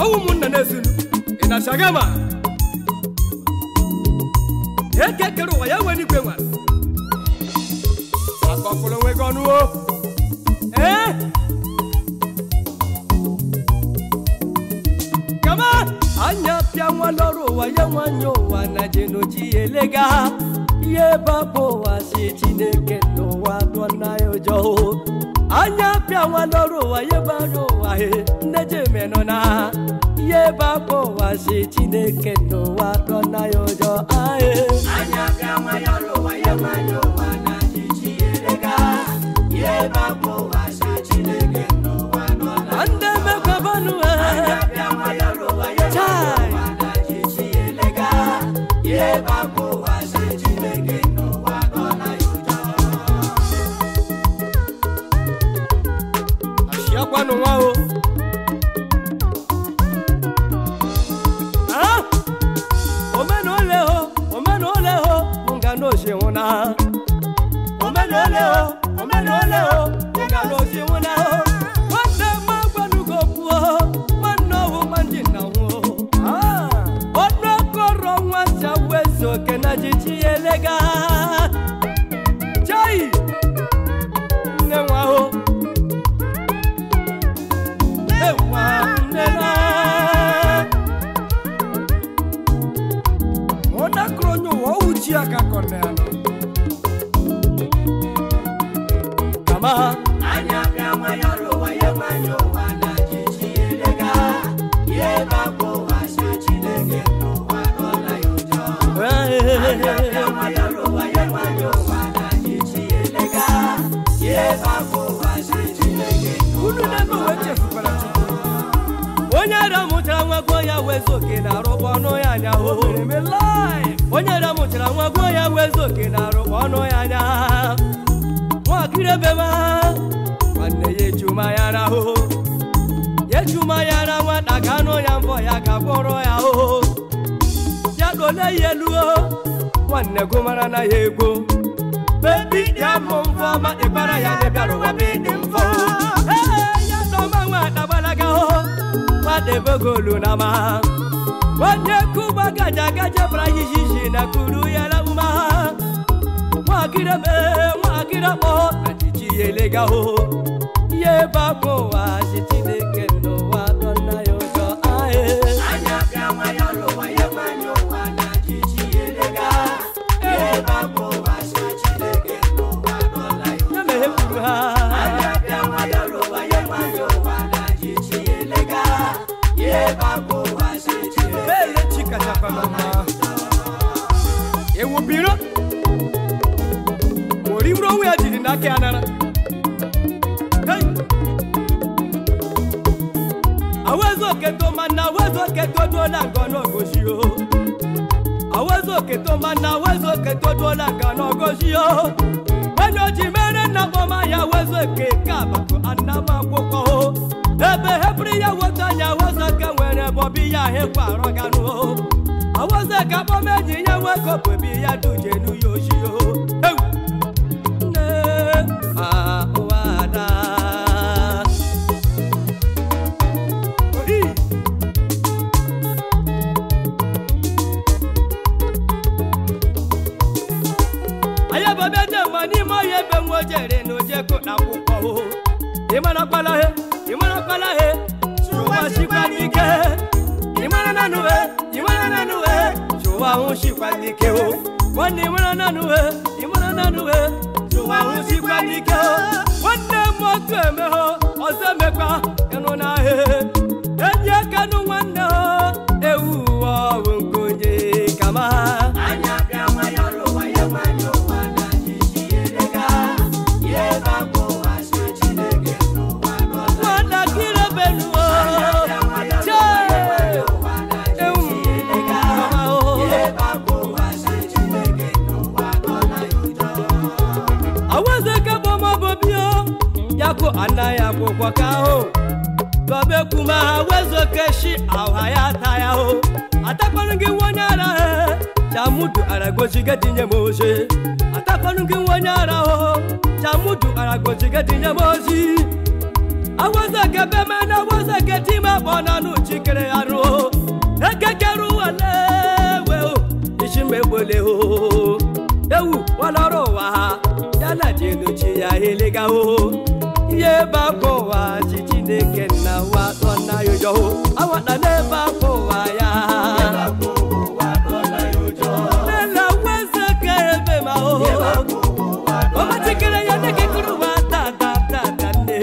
ọwụ ụmụnna na-esunu ị na shagama eke kere ụwa ya nwere igwe nwa akọpụrụ onwe gị ọnụ o ee kama anya pịa nwa lọrụ ụwa ya nwanyị ụwa na jenoji elega ihe babụ ụwa si chineke n'ụwa dụọ na ya ụjọ anya pịa nwa lọrụ ụwa ya bara ụwa he nne jemenụ na ihe babụ ụwa si chineke n'ụwa dụọ na ya ụjọ ahe anya bịa nwa ya ụwa ya nwanyị ụwa na jiji elega ihe babụ ụwa si chineke n'ụwa nọ na ndị mekwabanụ anya bịa nwa ya ụwa ya nwanyị ụwa na jiji elega ihe babụ ụwa si chineke n'ụwa nọ na ya ụjọ ashiakwanụ nwa o Ah! omenole ho omenole ho nga n'oshinwụna omenole ho omenole ho nga n'oshinwụna ho nwanne m agwanugo kwuo nwanne ọhụ nwanji na nwuo ọnụ okoro nwata wezu oke na jiji ya elega chai nne nwa ho ona kronyo wa uchi akakonena kama anya bịa nwa ya ụwa ya nwanyị ụwa na jiji elega ihe babụ ụwa si chineke n'ụwa nọ na ya ụjọ unu n'ebe uwe chefukwara chukwu onye ara mụchara nwa gụọ ya wezu oke na-arụkwa ọnụ ya anya onye ara mụchara nwa gụọ ya wezu oke na-arụkwa ọnụ ya anya nwakiri ebe ma nwanne ya echuma ya rahụ ya echuma ya ra nwata ga anụ ya mbọ ya ga gwọrọ ya ahụhụ ya dole ya elu o nwanne gụ mara na ya egwo bebi ya mụ mfọ ma ịbara ya na bịara ụwa be dị mfọ Ee, ya dọma nwata gbalaga o nwata ebegolu na ma nwanne kuba gaja gaja bara yiyiyi na kuru ya na uma nwakiri be nwakiri kpọ na jiji ya elega o ihe babụ ụwa si chineke n'ụwa dọ nna ya ụjọ ahee ya mere kwuru ha bele chikachakwa mama ewu biro oriburu onwe ya jiri n'aka ya nara Hey! awezu oketo mana awezu oketo duola nga n'ogosi o awezu oketo mana awezu oketo duola nga n'ogosi o onye oji mere nna kpọma ya awezu eke ka abakụ anamakwụkwọ o ebe hepụrụ ya weta anya awezu eke nwere bọbi ya hekwa arọganụ o awezu eke akpọma enyi ya nwekọpụ ebi ya duje n'uya oshi o Ewu! nne a ụwa ada Ohi! anyị ebe dị mma n'ime ọhịa ebe nwa ojere na ojeko na akwụkwọ o ịmara kpalahe ịmara kpalahe chụwa chikwa n'ike ịmara nanuhe ịmara nanuhe chụwa hụ chikwa n'ike o nwanne ịmara nanuhe ịmara nanuhe chụwa hụ chikwa n'ike o nwanne m otu emehọ ọzọ emekwa ịnụ n'ahịa enyi akanụ nwanne o ewu ụwa ọwụ nke onye kama ha nwatakịrị benuo chee ewu mama o awezeke bọmọbọbio yako anaghị akwụkwọ ka ahụ gọbekwuma awezoke shi aha ya ata ya o atakwanụ gị nwa onye ara he chamudu aragochige tinye m ozi atakwanụ gị nwa onye ara o chamudu aragochige tinye m ozi awozeke bemana awozeke time kpọnanụ chikere ya ruo ekekere walewe o ishimegbole o ewu walọrọ ụwa ha ya na jenuchi ya eliga o ihe bakwa ụwa chi chineke nna wa tọna ya ụjọ o awata n'ebe akwa ụwa ya nela wezeke ebe ma o ọmachikere ya nekekere ụwa tatatata nne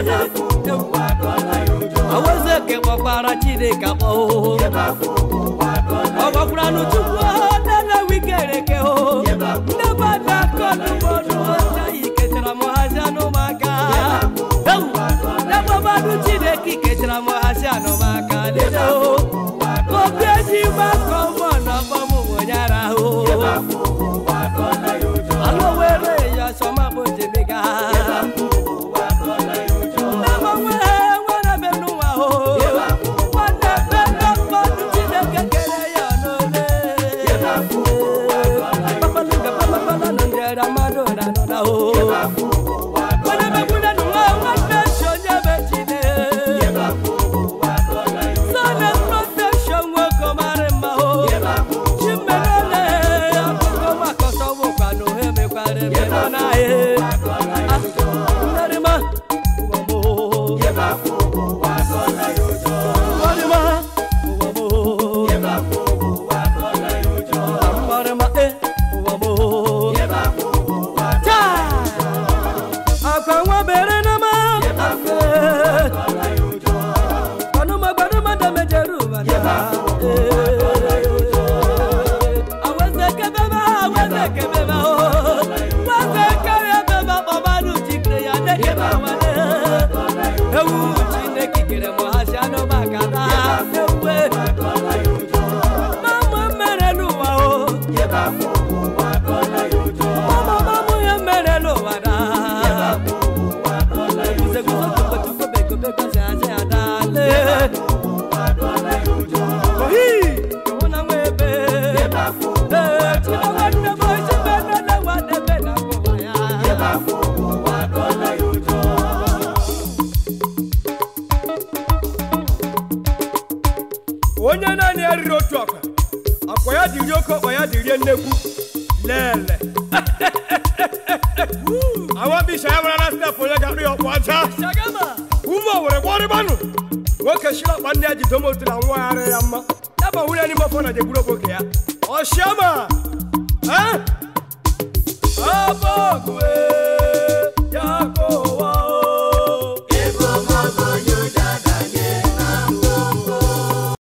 awezeke kpọkwara chineke akpọ o ọ gwakwara n'uchukwu nene wikereke o ndị bada kọdụbọdụ ọcha ikechara m hazi anụmaka ewu nebabadụ chineke ikechara m hazi anụmaka lele o obi eji gbakọ mbọ na ọgbọmụmụ nyara o alụ were ya sọma bụ jemiga nne m nwere nwere be n'ụwa o nwanne be na mmadụ chineke kere ya n'ole Papaluga, papapala, nondera, madonna, nona, o. Wana mekuna nunga, wana shonye bechine. Sana protection weko maremba, o. Chimenele, akuko makoso wukano, heme kware, menona, e. Ah, narima, uwamo. Narima, uwamo. Narima, eh, uwamo. Taa! Akwa nwa bere na ma afe. Gbanuma gbanuma dame Jeruba na. Aweze kebe ma, aweze kebe ma o. Weze kebe ma, bọbadu jikere ya deke ma wane. Ewu Chineke kere mụ ha si anụ maka na ewe. Mama mere n'ụwa o. Mama mamu ya mere n'ụwa na. Guzeguzo tuko tuko beko beko se ase adale. Ohi, kona mwebe. Eh, chino wande boy, chibena na wande bena kwa ya. onye naanị ya riri otu akwa akwa ya dịrị oke ọkpa ya dịrie nnekwu lele awabisha ya mara na step onye ga-arụ ya ọkpụ aja ume owere gbọrịgbanụ nwoke shiri ọkpa ndị a ji domotu na nwa ya arịa ya mma ya ma nwunye n'ime ọfọ na jegburu okpoke ya ọshiama abọgwe